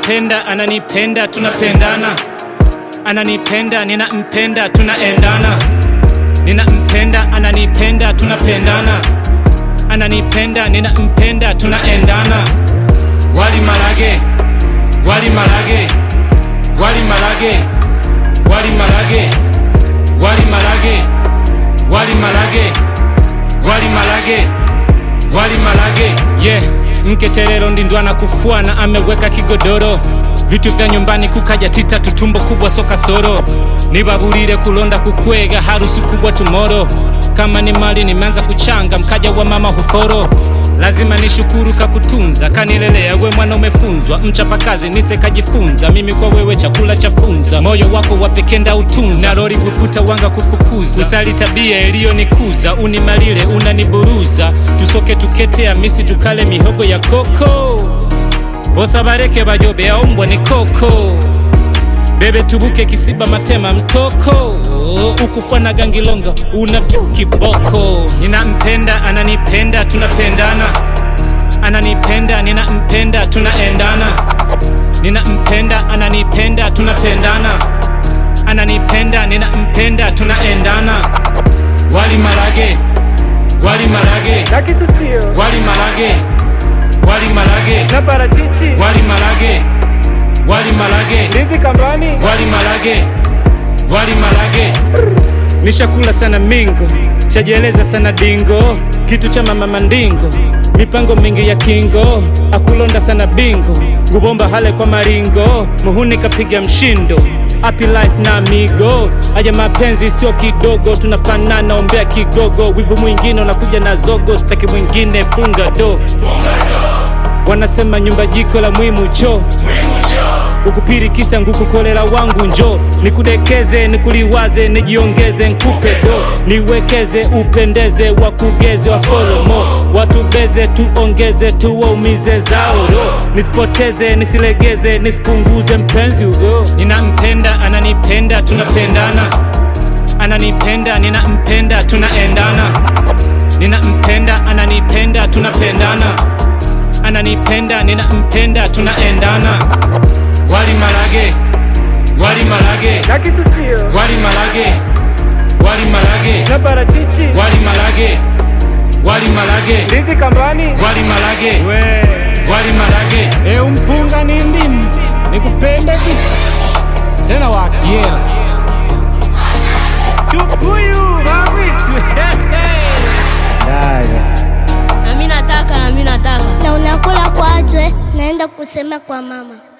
ninampenda ananipenda tunapendana ananipenda ninampenda tunaendana ninampenda ananipenda tunapendana ananipenda ninampenda tunaendana wali malage wali malage wali malage wali malage wali malage wali malage wali malage wali malage yeah mketerero ndindwana kufuana ameweka kigodoro vitu vya nyumbani kukaja tita tutumbo kubwa soka soro nibaburire kulonda kukwega harusi kubwa tumoro kama ni mali nimeanza kuchanga mkaja wa mama huforo lazima nishukuru kakutunza kanilelea we mwana umefunzwa mchapakazi nise kajifunza mimi kwa wewe chakula chafunza moyo wako wapekenda utunza na rori kuputa wanga kufukuza usali tabia iliyonikuza unimalile unaniburuza tusoke tuketea misi tukale mihogo ya koko bosa bareke bajobe aumbwa ni koko bebe tubuke kisiba matema mtoko ukufana gangilonga unavyo kiboko ninampenda ananipenda tunapendana ananipenda ninampenda tunaendana ninampenda ananipenda tunapendana ananipenda ninampenda tunaendana wali malage wali malage na kisusio wali malage wali malage na parachichi wali malage wali malage ndizi kambani wali malage wali malage nishakula sana mingo chajieleza sana dingo kitu cha mama mandingo mipango mingi ya kingo akulonda sana bingo ngubomba hale kwa maringo muhuni kapiga mshindo Happy life na amigo aja mapenzi sio kidogo tunafanana ombea kigogo wivu mwingine unakuja na zogo staki mwingine funga do wanasema nyumba jiko la mwimu cho ukupirikisa ngukukolera wangu njo nikudekeze nikuliwaze nijiongeze nkupe do niwekeze upendeze wakugeze wafolomo watubeze tuongeze tuwaumize zaoro nisipoteze nisilegeze nisipunguze mpenzi ugo ninampenda ananipenda tunapendana ananipenda ninampenda tunaendana ninampenda ananipenda tunapendana ananipenda ninampenda tunaendana wali malage wali malage na kisusio wali malage wali malage na parachichi wali malage wali malage ndizi kambani wali malage wali malage e umpunga ni ndimu nikupende vipi tena wakiela tukuyu mavitu na mi nataka na mi nataka na unakula kwajwe naenda kusema kwa mama